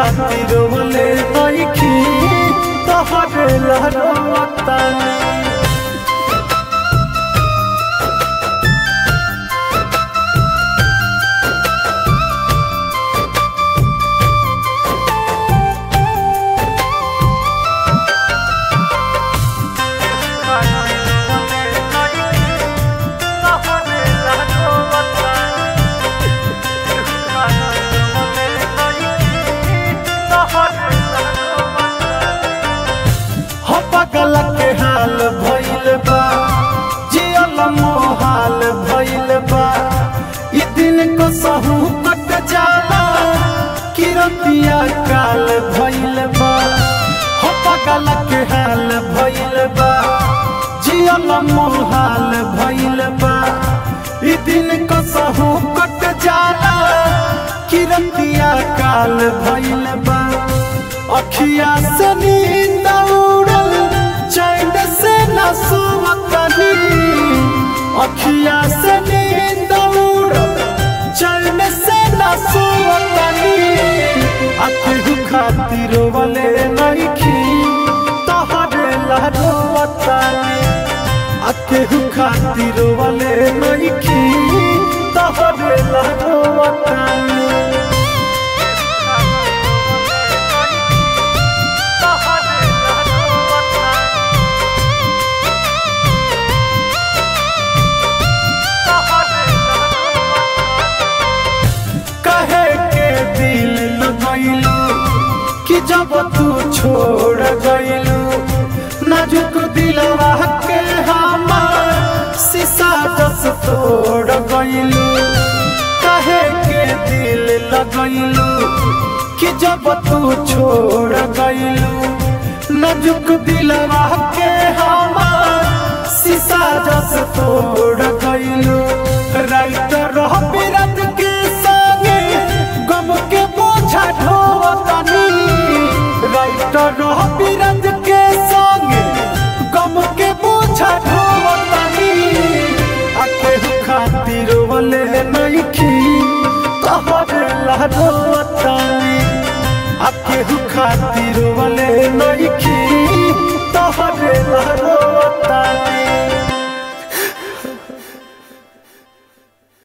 खातिर बोले नइखी तोहरे लहरोतानी हो पगल के हाल भइल बा जियल मोहाल भइल बा ई दिन को सहू कट जाला किरतिया काल भइल बा हो पगल के हाल भइल बा जियल मोहाल भइल बा ई दिन को सहू कट जाला किरतिया काल भइल बा अखिया से नींद उड़ल चैन से न सुवतनी अखिया से नींद उड़ल चैन से न सुवतनी अखिहु खातिर वाले नइखी तोहरे लहरोवतनी अखिहु खातिर वाले नइखी तोहरे लहरोवतनी कहे के दिल लगैलू कि जब तू छोड़ गइलू नाजुक दिलवा के हमार शीशा जस तोड़ गइलू कहे के दिल लगैलू कि जब तू छोड़ गइलू नाजुक दिलवा के हमार शीशा जस तोड़ गइलू राइटर रह बिरत के संगे गम के बोझा ढोवतनी राइटर रह बिरत के संगे गम के बोझा ढोवतनी आके खातिर वाले नइखी तोहरे लहरोवतनी आके खातिर